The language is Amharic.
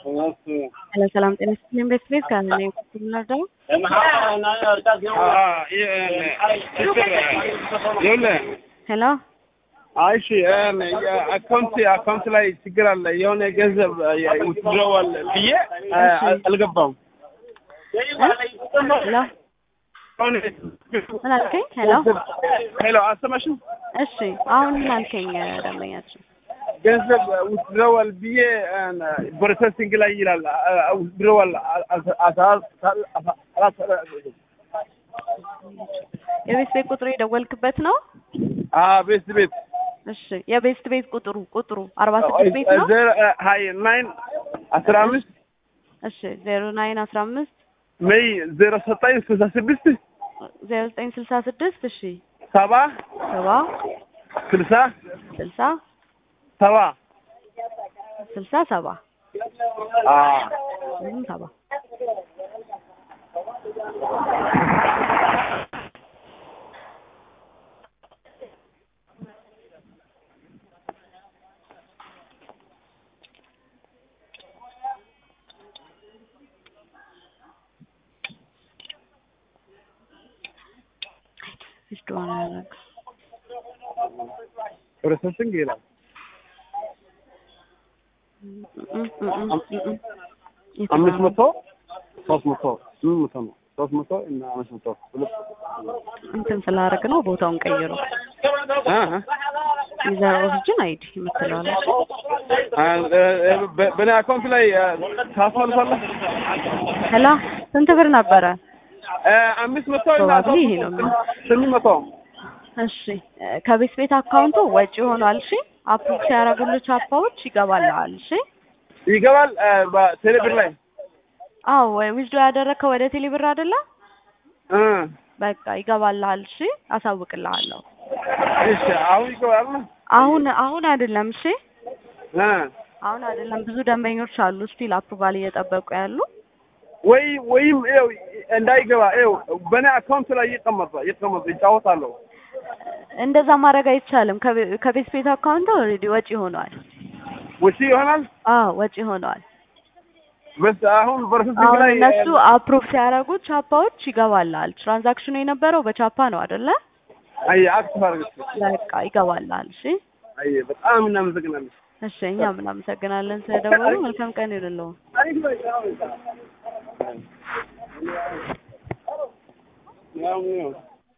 Hello, ሰላም ጤና ይስጥልኝ። ቤት ቤት ካለ ነው የምንረዳው? ሄሎ እሺ አካውንት አካውንት ላይ ችግር አለ። የሆነ ገንዘብ ውትድረዋል ብዬ አልገባም። ሄሎ ምን አልከኝ? ሄሎ ሄሎ አልሰማሽም? እሺ አሁን ምን አልከኝ? ደንበኛችን ገንዘብ ውትድረዋል ብዬ ፕሮሰሲንግ ላይ ይላል። ውትድረዋል የቤት ቤት ቁጥሩ የደወልክበት ነው? ቤት ቤት እሺ የቤስት ቤት ቁጥሩ ቁጥሩ አርባ ስድስት ቤት ነው? ሀይ ናይን አስራ አምስት እሺ ዜሮ ናይን አስራ አምስት ሜይ ዜሮ ዘጠኝ ስልሳ ስድስት ዜሮ ዘጠኝ ስልሳ ስድስት እሺ ሰባ ሰባ ስልሳ ስልሳ ሰባ ስልሳ ሰባ ምንም ሰባ ዊዝድሮው ነው ያደረገው። ፕሮሰሲንግ ይላል። አምስት መቶ ሶስት መቶ ስምንት መቶ ነው። ሶስት መቶ እና አምስት መቶ ሁለት እንትን ስላደረግ ነው ቦታውን ቀይሮ ዩዘር ኦሪጅን አይዲ የምትለዋለች በእኔ አካውንት ላይ ታስመልሳለህ? ሄሎ ስንት ብር ነበረ? አምስት መቶ እና Probably ይሄ ነው የሚሆነው። ስምንት መቶ እሺ ከቤት ቤት አካውንቱ ወጪ ሆኗል። እሺ አፕሩቭ ሲያደርጉልህ ቻፓዎች ይገባልሃል። እሺ ይገባል በቴሌብር ላይ አዎ ዊዝድሮ ያደረግከው ወደ ቴሌብር አይደለ? እ በቃ ይገባልሃል። እሺ አሳውቅልሃለሁ። እሺ አሁን ይገባል ነው አሁን አሁን አይደለም። እሺ እ አሁን አይደለም። ብዙ ደንበኞች አሉ ስቲል አፕሩቫል እየጠበቁ ያሉ። ወይ ወይም ይኸው እንዳይገባ ይኸው በእኔ አካውንት ላይ ይቀመጥ ይቀመጥ ይጫወታለሁ። እንደዛ ማድረግ አይቻልም። ከቤ- ከቤት ቤት አካውንት ኦልሬዲ ወጪ ሆኗል። ወጪ ይሆናል አዎ ወጪ ሆኗል። በስ አሁን ፕሮሰሲንግ አሁን ላይ እነሱ አፕሩቭ ሲያደርጉት ቻፓዎች ይገባልሃል። ትራንዛክሽኑ የነበረው በቻፓ ነው አይደለ? አይ አክቲቭ አድርገሽ በቃ ይገባልሃል። እሺ አይ በጣም እናመሰግናለን። እሺ እኛም እናመሰግናለን ስለደወሉ። መልካም ቀን ይሁንልዎ። ያው ነው